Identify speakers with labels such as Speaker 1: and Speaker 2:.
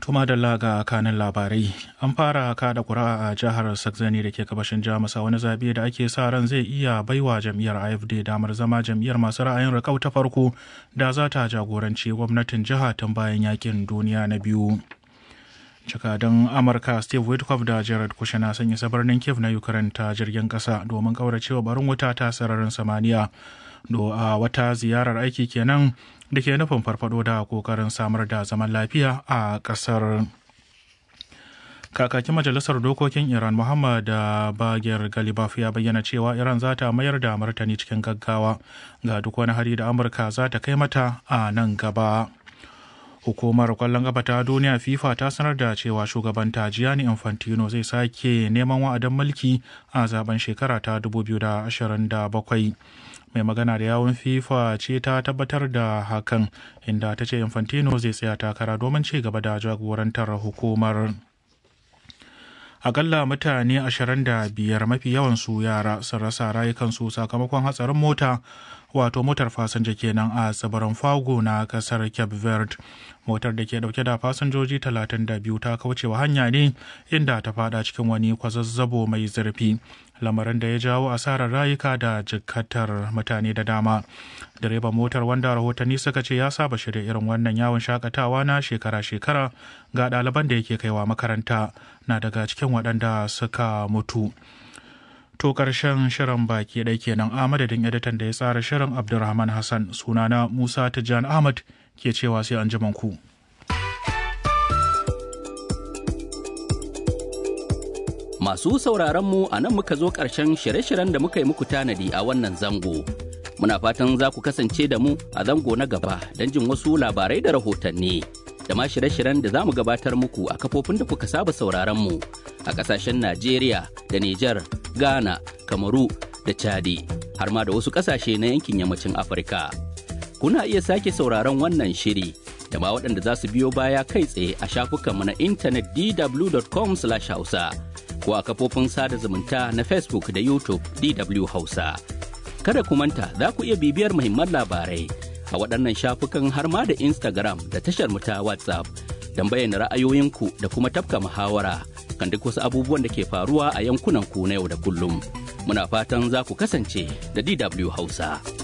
Speaker 1: Tuma da laga kanin labarai an fara kada kura a jihar Saxony da ke gabashin Jamus a wani zabe da ake sa ran zai iya baiwa jam'iyyar AFD damar zama jam'iyyar masu ra'ayin rikau ta farko da za ta jagoranci gwamnatin jiha tun bayan yakin duniya na biyu. Jakadan Amurka Steve Witkoff da Jared Kushner sun isa birnin Kiev na Ukraine ta jirgin kasa domin kauracewa barin wuta ta sararin samaniya. Do a wata ziyarar aiki kenan da ke nufin farfado da kokarin samar da zaman lafiya a kasar kakakin majalisar dokokin iran muhammad bagir galibaf ya bayyana cewa iran za ta mayar da martani cikin gaggawa ga duk wani hari da amurka za ta kai mata a nan gaba hukumar kwallon kafa ta duniya fifa ta sanar da cewa shugabanta gianni infantino zai sake neman wa'adin mulki a zaben shekara ta 2027 mai magana da yawun fifa ce ta tabbatar da hakan inda ta ce infantino zai tsaya takara domin ci gaba da jagorantar hukumar akalla mutane 25 mafi yawan su yara sun rasa rayukansu sakamakon hatsarin mota wato motar fasinja kenan a tsibirin fago na kasar cape verde motar da ke dauke da fasinjoji 32 ta kaucewa hanya ne inda ta fada cikin wani kwazazzabo mai zurfi lamarin da ya jawo asarar rayuka da jikatar mutane da dama direban motar wanda rahotanni suka ce ya saba shirya irin wannan yawon shakatawa na shekara-shekara ga ɗaliban da yake kaiwa makaranta na daga cikin waɗanda suka mutu to ƙarshen shirin baki ɗai kenan a madadin editan da ya tsara shirin abdulrahman hassan sunana musa tijjan ahmad ke cewa sai an ku.
Speaker 2: Masu sauraron mu a nan muka zo ƙarshen shirye-shiryen da muka yi muku tanadi a wannan zango. Muna fatan za ku kasance da mu a zango na gaba don jin wasu labarai da rahotanni. Da ma shirye-shiryen da za mu gabatar muku a kafofin da kuka saba sauraron mu a ƙasashen Najeriya da Nijar, Ghana, Kamaru da Chadi, har ma da wasu ƙasashe na yankin yammacin Afirka. Kuna iya sake sauraron wannan shiri da ma waɗanda za su biyo baya kai tsaye a shafukanmu na intanet dw.com/hausa. ko a kafofin sada zumunta na Facebook da YouTube DW Hausa. Kada ku manta za ku iya bibiyar muhimman labarai a waɗannan shafukan har ma da Instagram da tashar mu ta WhatsApp don bayyana ra'ayoyinku da kuma tafka muhawara kan duk wasu abubuwan da ke faruwa a yankunan ku na yau da kullum. Muna fatan za ku kasance da DW Hausa.